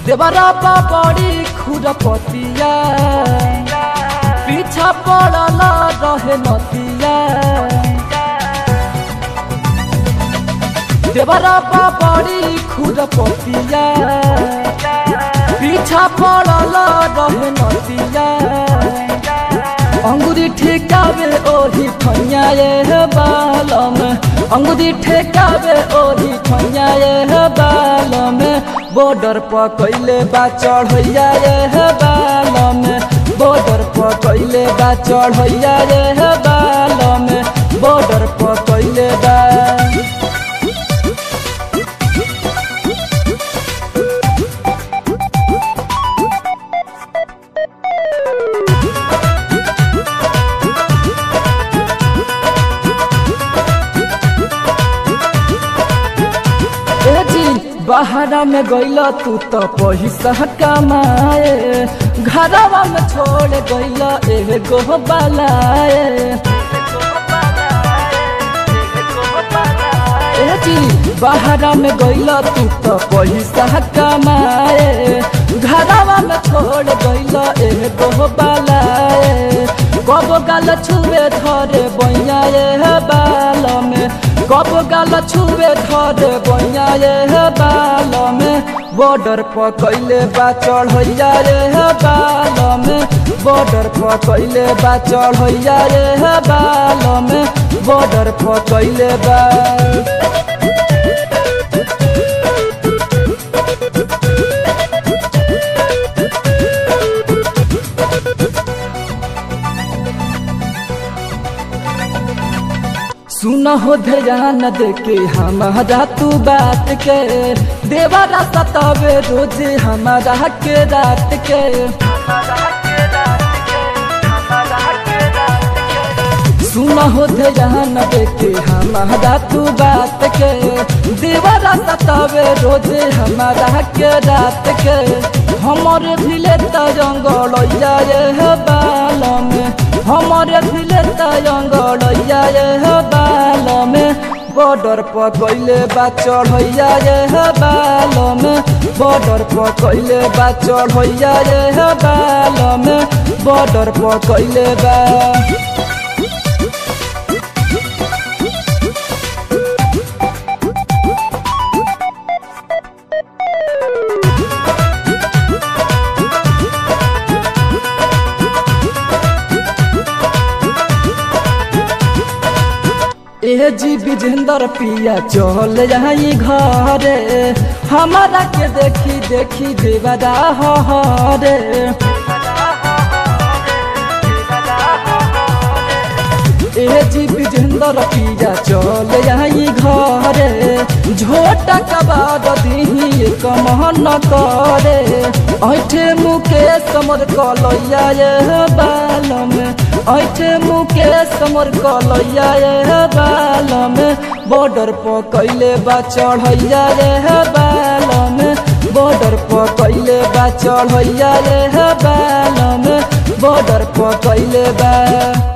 देवरा बड़ी खुरपतिया पीछा पड़ल रहे नतिया देवरा बड़ी खुरपतिया पीछा पड़ल रहे नतिया अंगुरी ठेकावे ओही ठैया ये बालम अंगुरी ठेकावे ओही ठैया ये बालम बॉर्डर पर कैले बा चढ़ैया ये बालम बॉर्डर पर कैले बा चढ़ैया ये बालम बॉर्डर पर कैले बा ए जी बहरा में गइल तू तो पैसा कमाए घरवा में छोड़ गइल एगो बलाए ए जी बहरा में गइल तू तो पैसा कमाए घरवा में छोड़ गइल एगो बलाए कब गाल छुए धरे बैया ये बाल में कब गाल छुए धरे बैया ये बाल में बॉर्डर पर कैले बा चढ़ैया ये बाल में बॉर्डर पर कैले बा चढ़ैया ये बाल में बॉर्डर पर कैले बा सुन हो ध्यान देके हमारा तू बात के देवरा सतावे रोज हमारा के रात के सुन हो ध्यान देके हमारा तू बात के देवरा सतावे रोज हमारा के रात के हमारे भिले तरंगल ये बाल में हमारे भिले तरंगल ये बाल में बॉर्डर पर कैले बा चढ़ैया ये बाल में बॉर्डर पर कैले बा चढ़ैया ये बाल में बॉर्डर पर कैले बा ए जी विजेंद्र पिया चल जाई घरे हमारा के देखी देखी देवदा हरे ए जी विजेंद्र पिया चल जाई घरे झोटा कबाद दीही कमहन करे ऐठे मुकेश कमर कलैया ये बाल में ऐठे मुकेश कमर कलैया ये बाल में बॉर्डर पर कैले बा चढ़ैया ये बाल में बॉर्डर पर कैले बा चढ़ैया ये बाल में बॉर्डर पर कैले बा